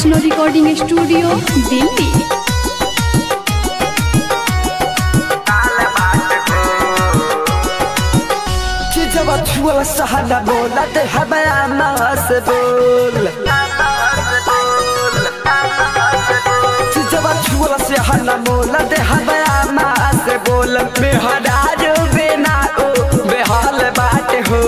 Vaishno recording studio Delhi जब छुआ सहाना बोला ते हमारा मास बोल जब छुआ सहाना बोला ते हमारा मास बोल बेहदार बिना ओ बेहाल बात हो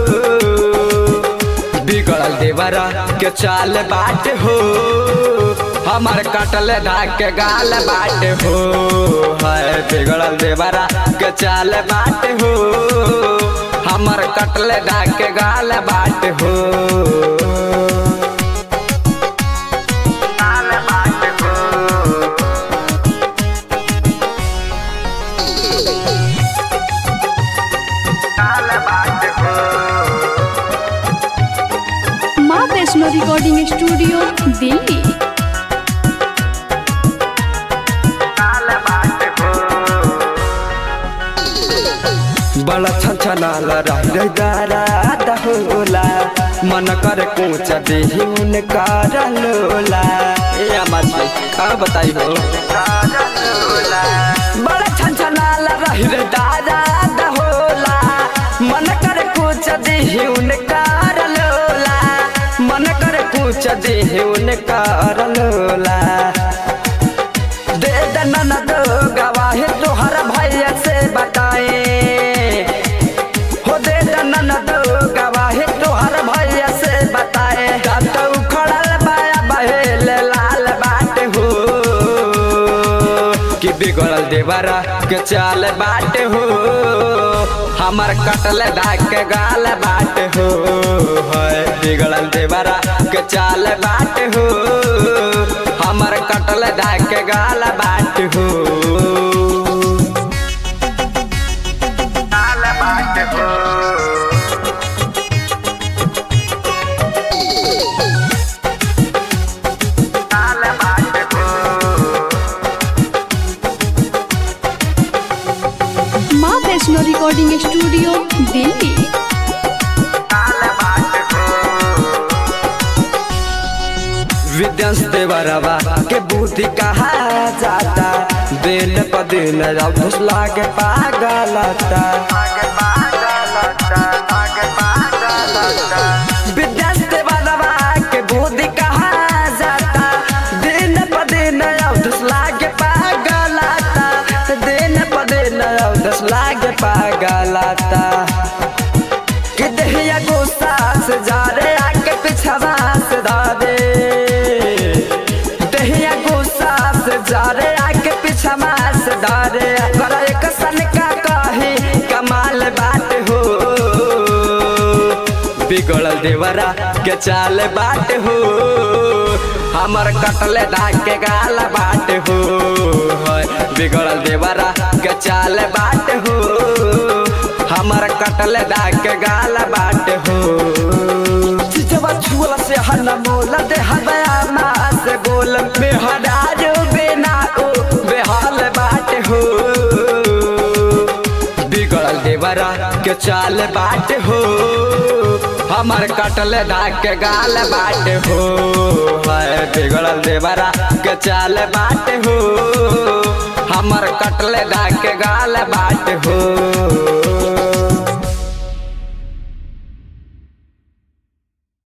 बिगड़ल देवरा के चाल बाट हो हमार कटल धाक के गाल बाट हो है बिगड़ल देवरा के चाल बाट हो हमर कटल धाक के गाल बाट हो गाल बाट हो गाल बाट हो माँ वैष्णो रिकॉर्डिंग स्टूडियो दिल्ली बड़ा छछनाल रह दाराद होला मन कर कोच देही उनका लोला ए अम्मा जी का बताई हो बड़ा छछनाल रह दाराद होला मन कर कोच देही उनका लोला मन कर कोच देही उनका लोला दे दनन दो गवाही तोहर भैया से बताए हो दे दनन दो गवाही तोहर भैया से बताए कत उखड़ल बाया बहेल लाल बाट हो कि बिगड़ल देवरा के चाल बाट हो हमर कटल दाग के गाल बाट हो है बिगड़ल देवरा के चाल बाट हो हमर कटल दाग के गाल बाट हो गाल बाट हो गाल बाट हो माँ वैष्णो रिकॉर्डिंग स्टूडियो दिल्ली विद्यांश देवरवा के बुद्धि कहा जाता दिन प दिन अवधुस लागे पागलता विद्यांश देवरवा के बुद्धि कहा जाता दिन प दिन अवधुस लागे पागलता दिन प दिन अवधुस लागे पागलता कि दहिया गुस्सा से जा रे आके पिछवा से दादे दहिया गुस्सा से जा रे आके पिछवा से दादे कर एक सन का कही कमाल बात हो बिगड़ल देवरा के चाल बाट हो हमर कटले दाग के गाल बाट हो है बिगड़ल देवरा के चाल बाट हो हमर कटल दाग के गाल बाट हो चिचवा छुअल से हन मोल दे हदया मा से बोल बेहदार बिना ओ बेहाल बाट हो बिगड़ल देवरा के चाल बाट हो हमर कटल दाग के गाल बाट हो है बिगड़ल देवरा के चाल बाट हो हमर कटल दाग के गाल बाट हो